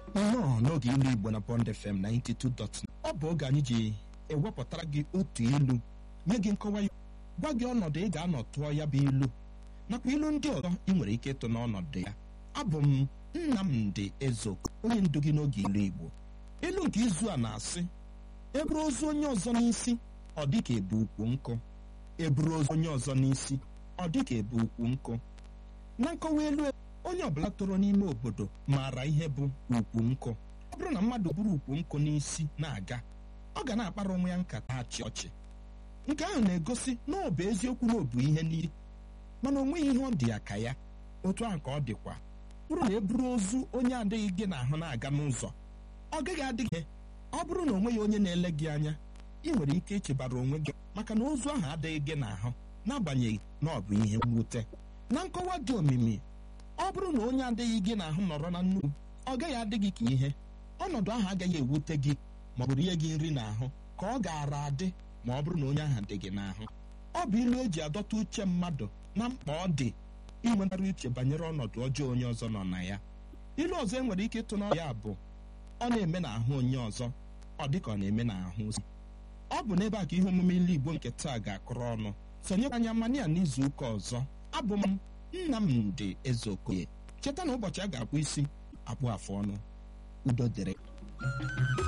nnọọ n'oge ilu igbo na bond fm 92. ọ bụ oge anyị ji ewepụtara gị otu ilu nye gị nkọwa ya gwa gị ọnọdụ ị ga-anọ tụọ ya bụ ilu nakwa ilu ndị ọzọ ị nwere ike ịtụ n'ọnọdụ ya abụ m nnamdị ezoko onye ndu gị n'oge ilu igbo ilu nke izu a na-asị eburu ozu onye ọzọ n'isi ọ dị ka ebu ukwu nkụ eburu ozu onye ọzọ n'isi ọ dị ka ebu ukwu nkụ na nkọwa elu onye ọbụla toro n'ime obodo maara ihe bụ ukwu nkụ ọ bụrụ na mmadụ buru ukwu nkụ n'isi na-aga ọ ga na-akpara onwe ya nkata achị ọchị nke ahụ na-egosi na ọ bụ eziokwu na ọ bụ ihe n'iri mana o nweghị ihe ọ dị ya ka ya otu ahụ ka ọ dịkwa bụrụ na e buru ozu onye adịghị gị n'ahụ na-aga n'ụzọ ọ gaghị adịghị ọ bụrụ na o nweghị onye na-ele gị anya ị nwere ike ichebara onwe gị maka na ozu ahụ adịghị gị n'ahụ n'agbanyeghị na ọ bụ ihe mwute na nkọwa dị omimi ọ bụrụ na onye adịghị gị n'ahụ nọrọ na nnukwu ọ gaghị adị gị ka ihe ọnọdụ ahụ agaghị ewute gị ma ọ bụ rie gị nri n'ahụ ka ọ gaara adị ma ọ bụrụ na onye ahụ dị gị n'ahụ ọ bụ ilu eji adọta uche mmadụ na mkpa ọ dị inwetara uche banyere ọnọdụ ọjọọ onye ọzọ nọ na ya ilu ọzọ e nwere ike ịtụ n'ọrụ ya bụ ọ na-eme n'ahụ onye ọzọ ọ dị ka ọ na-eme n'ahụ ozi ọ bụ n'ebe a ka ihe omume ilu igbo nke taa ga-akụrụ ọnụ sonyekwa anya mania n'izu ụka ọzọ abụ m nnamdị ezeokoye cheta na ụbọchị a ga-akpụ isi akpụ afụ ọnụ udo dịrị